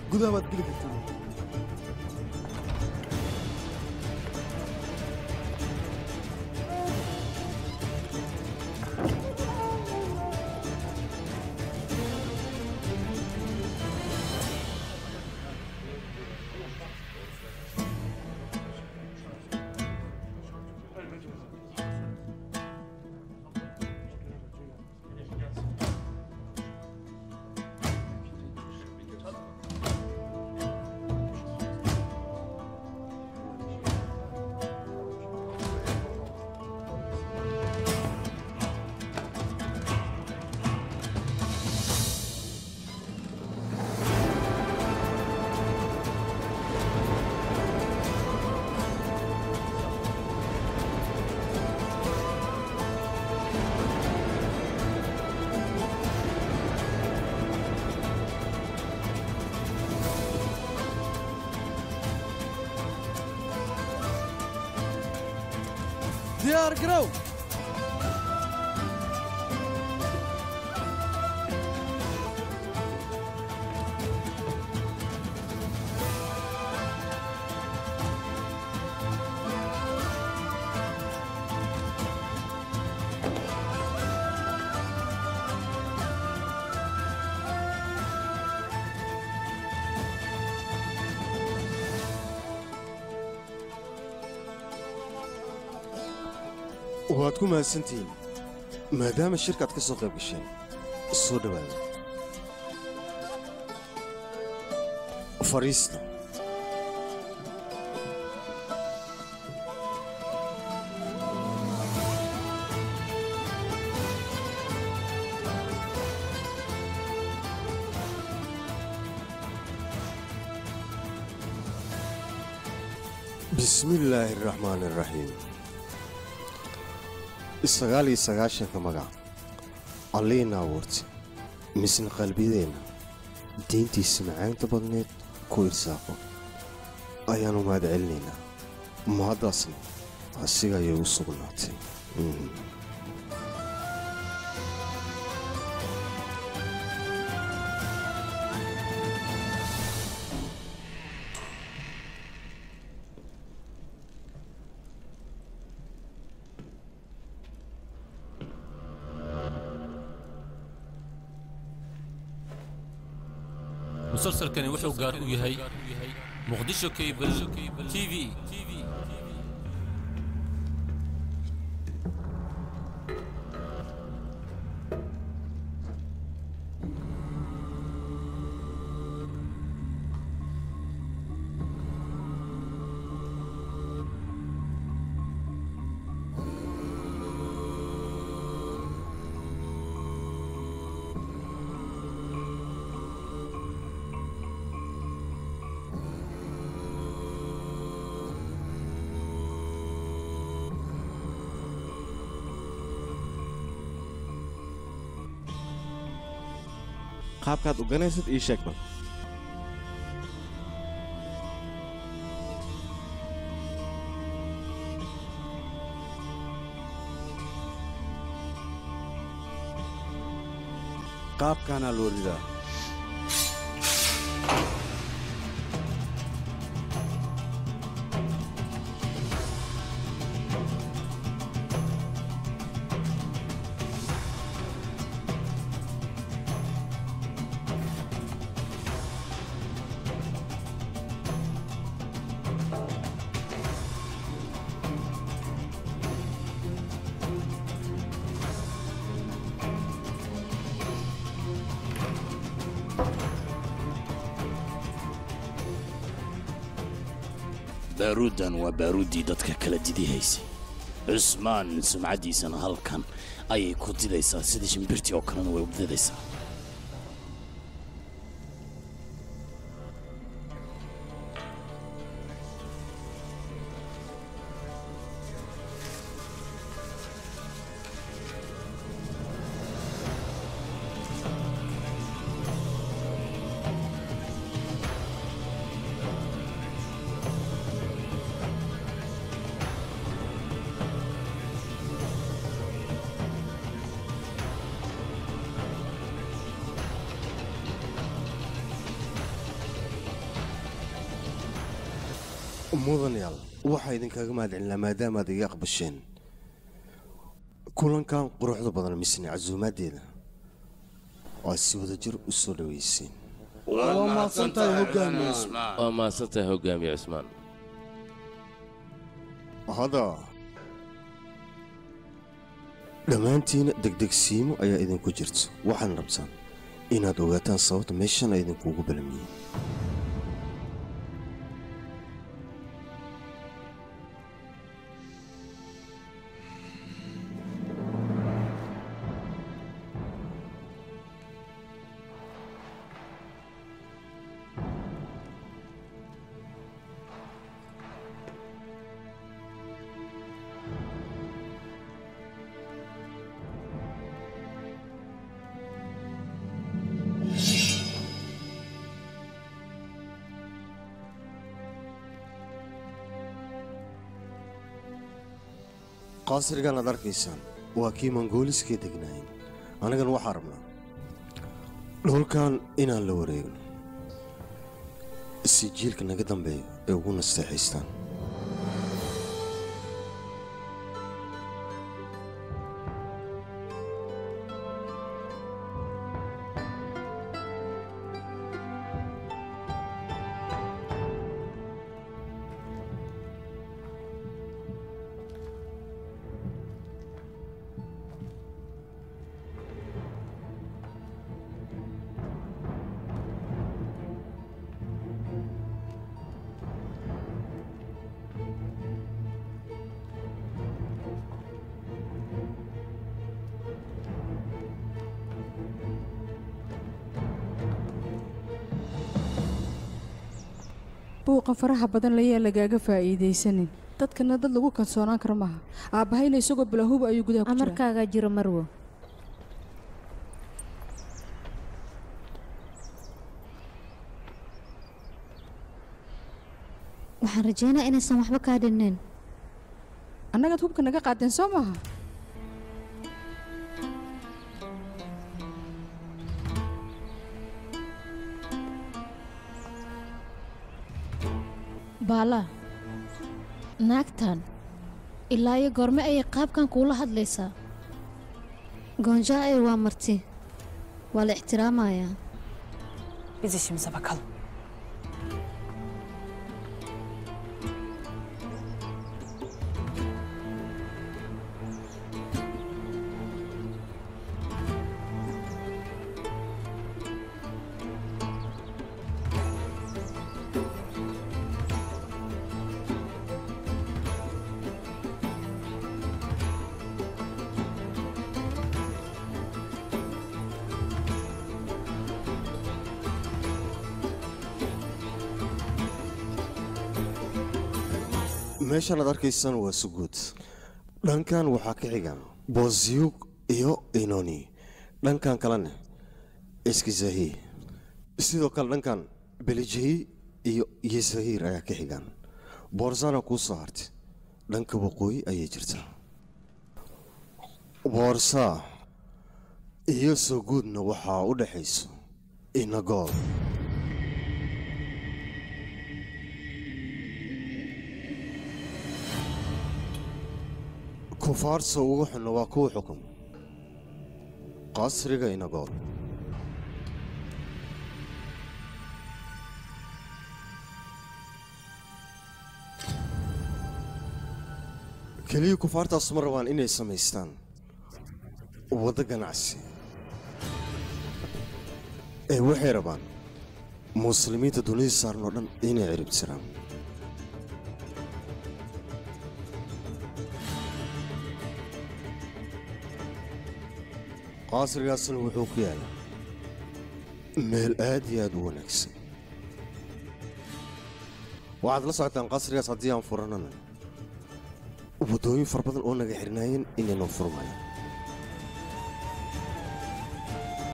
gudaha waad geli kartaa diyaar garow waad ku mahadsantihiin maadaama shirkaad ka soo qayb gasheen soo dhowaada fadhiista bismi illaahi araxmaan araxiim sagaal iyo sagaashanka magac alliina abuurtay misna qalbiyadeenna diintiisa macaanta badneed ku irsaaqo ayaannu mahad celinaynaa mahaddaasna asiga ayay u sugnaatay musalsalkani wuxuu gaar u yahay muqdisho cable t v qaabkaad oganaysid ii sheeg bal qaabkaanaa loo ridaa baaruuddan waa baaruuddii dadka kala didihaysay cusmaan sumcaddiisana halkan ayay ku didaysaa sidii shimbirtii oo kalena way u didaysaa mudanayaal waxaa idinkaga mahadcelinaa maadaamaad iga aqbasheen kulankan quruxda badan misne casuumaaddeeda aad si wadajir u soo dhaweyseen waa mahadsantahay hogaamiye waa mahadsantahay hogaamiye cusmaan hadda dhammaantiina degdegsiimo ayaa idinku jirta waxaadna rabtaan inaad ogaataan sababta meeshan ay idinkuugu balamiyeen qaasrigan aad arkaysaan waa kii mongooliskee degnaayeen annagana waxaa rabnaa dhulkan inaan la wareegno si jiilka naga dambeeya ay ugu nasteexaystaan buuqa faraha badan layaa lagaaga faa'iidaysanin dadkana dad lagu kalsoonaan karo maaha aabbahayna isagoo bilaahuba ayuu gudaha ku jiraa amarkaagaa jiro marwo waxaan rajeynaa inaysan waxba kaa dhinnayn annagaad hubka naga qaadeen soo maaha baala naagtan ilaa iyo goorme ayay qaabkan kuula hadlaysaa goonjaa ay waa marti waa la ixtiraamayaa Biz işimize bakalım. meeshan aad arkaysaan waa suguud dhankan waxaa ka xigan bozyug iyo inoni dhankan kalena iskizahi sidoo kale dhankan belijahi iyo yesahir ayaa ka xigan boorsana kuu soo hartay dhanka waqooyi ayay jirtaa boorsa iyo suguudna waxaa u dhexayso inagool kufaarsa ugu xunna waa kuwa xukun qasriga inagool keliya kufaartaas ma rabaan inay samaystaan waddo ganacsi ee waxay rabaan muslimiinta dunida saaran oo dhan inay ciribtiraan qaasrigaasna wuxuu ku yaalaa meel aad iyo aad u wanaagsan waxaad la socotaan qasrigaas haddii aan furanana waddooyin fara badan oo naga xirnaayeen inaynoo furmayo